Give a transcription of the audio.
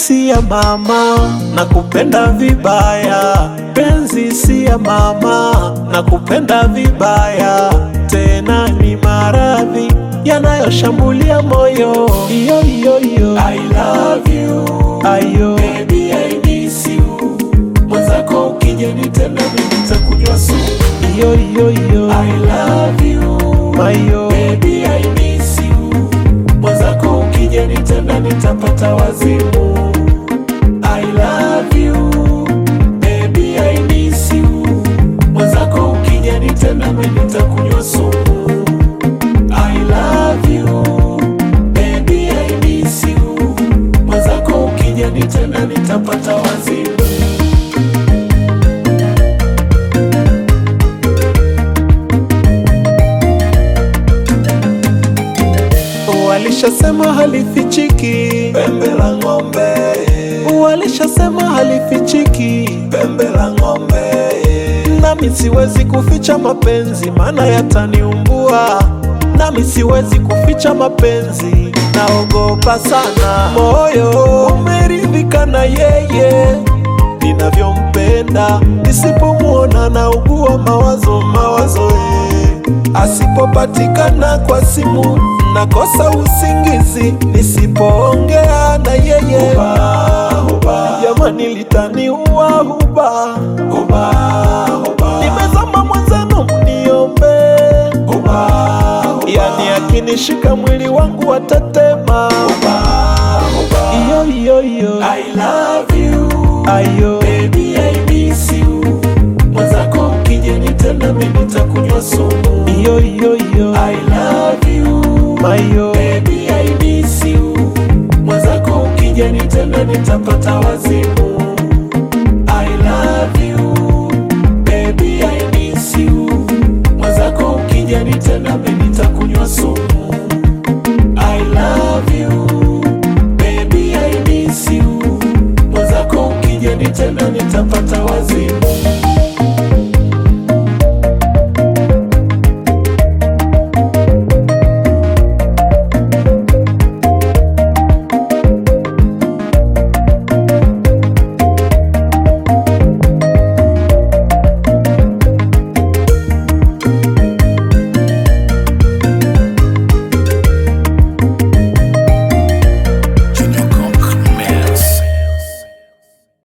si ya mama, nakupenda vibaya. Penzi si ya mama, nakupenda vibaya. Tena ni maradhi yanayoshambulia moyo. Iyo iyo iyo, I love you, ayo baby, I miss you. Mwenzako ukija nitenda mimi nitakunywa sumu. Iyo iyo iyo, I love you, mayo baby, I miss you. Mwenzako ukija nitenda nitapata wazimu. I love you, baby, I miss you. Mwenzako ukija nitenda mimi nitakunywa sumu. I love you, baby, I miss you. Mwenzako ukija nitenda nitapata wazimu. Walishasema halifichiki pembe la ng'ombe, walishasema halifichiki pembe la ng'ombe. Nami siwezi kuficha mapenzi, maana yataniumbua. Nami siwezi kuficha mapenzi, naogopa sana. Moyo umeridhika na yeye ninavyompenda, nisipomwona naugua mawazo mawazo eh. Asipopatikana kwa simu nakosa usingizi, nisipoongea na yeye jamani, litaniua huba nimezama mwenzenu, mniombe yani akinishika mwili wangu watatema. Iyo iyo iyo, I love you, ayo baby, I miss you. Mwenzako ukija nitenda mimi nitakunywa sumu. Iyo iyo iyo, I love you, mayo baby, I miss you. Mwenzako ukija nitenda nitapata wazimu. I love you, baby, I miss you. Mwenzako ukija nitenda mimi